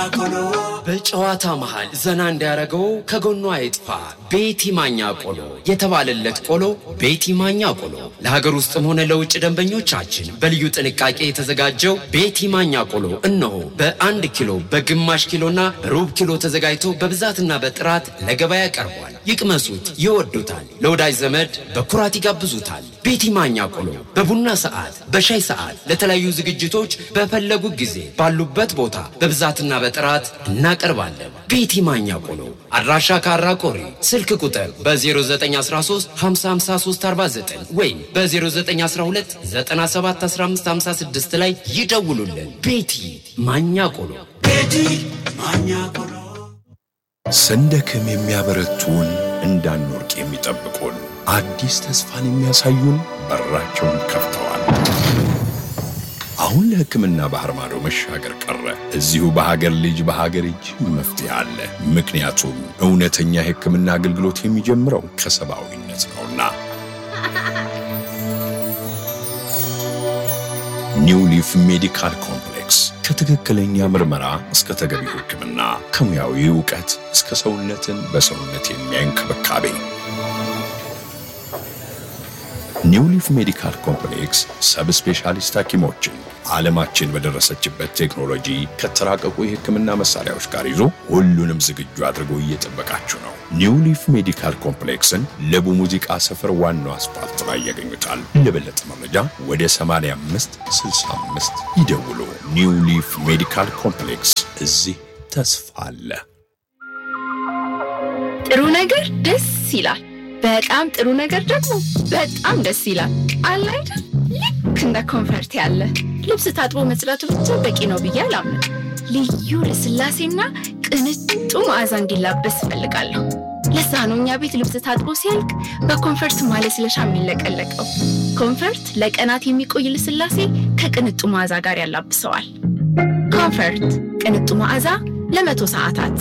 ቆሎ በጨዋታ መሃል ዘና እንዲያደርገው ከጎኗ አይጥፋ ቤቲ ማኛ ቆሎ የተባለለት ቆሎ ቤቲ ማኛ ቆሎ ለሀገር ውስጥም ሆነ ለውጭ ደንበኞቻችን በልዩ ጥንቃቄ የተዘጋጀው ቤቲ ማኛ ቆሎ እነሆ በአንድ ኪሎ በግማሽ ኪሎና ሩብ ኪሎ ተዘጋጅቶ በብዛትና በጥራት ለገበያ ቀርቧል። ይቅመሱት፣ ይወዱታል። ለወዳጅ ዘመድ በኩራት ይጋብዙታል። ቤቲ ማኛ ቆሎ በቡና ሰዓት፣ በሻይ ሰዓት፣ ለተለያዩ ዝግጅቶች በፈለጉ ጊዜ ባሉበት ቦታ በብዛትና በጥራት እናቀርባለን። ቤቲ ማኛ ቆሎ አድራሻ ካራ ቆሪ፣ ስልክ ቁጥር በ0913 55349 ወይም በ0912 971556 ላይ ይደውሉልን። ቤቲ ማኛ ቆሎ ቤቲ ማኛ ቆሎ ስንደክም የሚያበረቱን እንዳንወርቅ የሚጠብቁን አዲስ ተስፋን የሚያሳዩን በራቸውን ከፍተዋል። አሁን ለሕክምና ባህር ማዶ መሻገር ቀረ። እዚሁ በሀገር ልጅ በሀገር እጅ መፍትሄ አለ። ምክንያቱም እውነተኛ የሕክምና አገልግሎት የሚጀምረው ከሰብአዊነት ነውና። ኒው ሊፍ ሜዲካል ኮምፕሌክስ ከትክክለኛ ምርመራ እስከ ተገቢው ሕክምና ከሙያዊ እውቀት እስከ ሰውነትን በሰውነት የሚያይ እንክብካቤ ኒው ሊፍ ሜዲካል ኮምፕሌክስ ሰብ ስፔሻሊስት ሐኪሞችን ዓለማችን በደረሰችበት ቴክኖሎጂ ከተራቀቁ የሕክምና መሳሪያዎች ጋር ይዞ ሁሉንም ዝግጁ አድርጎ እየጠበቃችሁ ነው። ኒው ሊፍ ሜዲካል ኮምፕሌክስን ለቡ ሙዚቃ ሰፈር ዋናው አስፋልት ላይ ያገኙታል። ለበለጠ መረጃ ወደ 85 65 ይደውሉ። ኒው ሊፍ ሜዲካል ኮምፕሌክስ እዚህ ተስፋ አለ። ጥሩ ነገር ደስ ይላል። በጣም ጥሩ ነገር ደግሞ በጣም ደስ ይላል። አለ አይደል? ልክ እንደ ኮንፈርት ያለ ልብስ ታጥቦ መጽዳቱ ብቻ በቂ ነው ብዬ አላምንም። ልዩ ልስላሴና ቅንጡ መዓዛ እንዲላበስ እፈልጋለሁ። ለዛ ነው እኛ ቤት ልብስ ታጥቦ ሲያልቅ በኮንፈርት ማለስለሻ የሚለቀለቀው። ኮንፈርት ለቀናት የሚቆይ ልስላሴ ከቅንጡ መዓዛ ጋር ያላብሰዋል። ኮንፈርት ቅንጡ መዓዛ ለመቶ ሰዓታት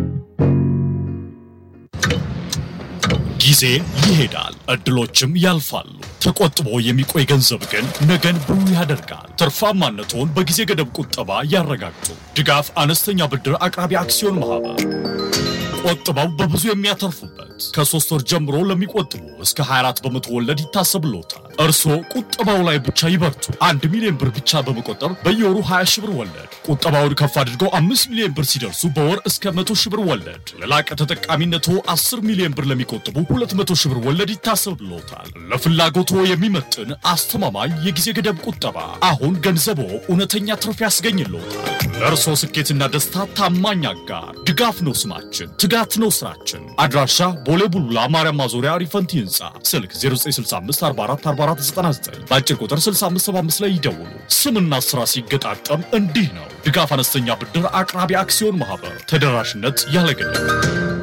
ጊዜ ይሄዳል፣ እድሎችም ያልፋሉ። ተቆጥቦ የሚቆይ ገንዘብ ግን ነገን ብሩህ ያደርጋል። ትርፋማነትዎን በጊዜ ገደብ ቁጠባ ያረጋግጡ። ድጋፍ አነስተኛ ብድር አቅራቢ አክሲዮን ማህበር ቆጥበው በብዙ የሚያተርፉበት ከሶስት ወር ጀምሮ ለሚቆጥቡ እስከ 24 በመቶ ወለድ ይታሰብልዎታል። እርስዎ ቁጠባው ላይ ብቻ ይበርቱ። አንድ ሚሊዮን ብር ብቻ በመቆጠብ በየወሩ 20 ሺህ ብር ወለድ፣ ቁጠባውን ከፍ አድርገው 5 ሚሊዮን ብር ሲደርሱ በወር እስከ 100 ሺህ ብር ወለድ፣ ለላቀ ተጠቃሚነቶ 10 ሚሊዮን ብር ለሚቆጥቡ 200 ሺህ ብር ወለድ ይታሰብልዎታል። ለፍላጎቶ የሚመጥን አስተማማኝ የጊዜ ገደብ ቁጠባ። አሁን ገንዘቦ እውነተኛ ትርፍ ያስገኝልዎታል። ለእርስዎ ስኬትና ደስታ ታማኝ አጋር ድጋፍ ነው ስማችን፣ ትጋት ነው ስራችን። አድራሻ ቦሌ ቡሉላ ማርያም ማዞሪያ ሪፈንቲ ህንፃ፣ ስልክ 0965444499 በአጭር ቁጥር 6575 ላይ ይደውሉ። ስምና ስራ ሲገጣጠም እንዲህ ነው። ድጋፍ አነስተኛ ብድር አቅራቢ አክሲዮን ማህበር ተደራሽነት ያለ ገደብ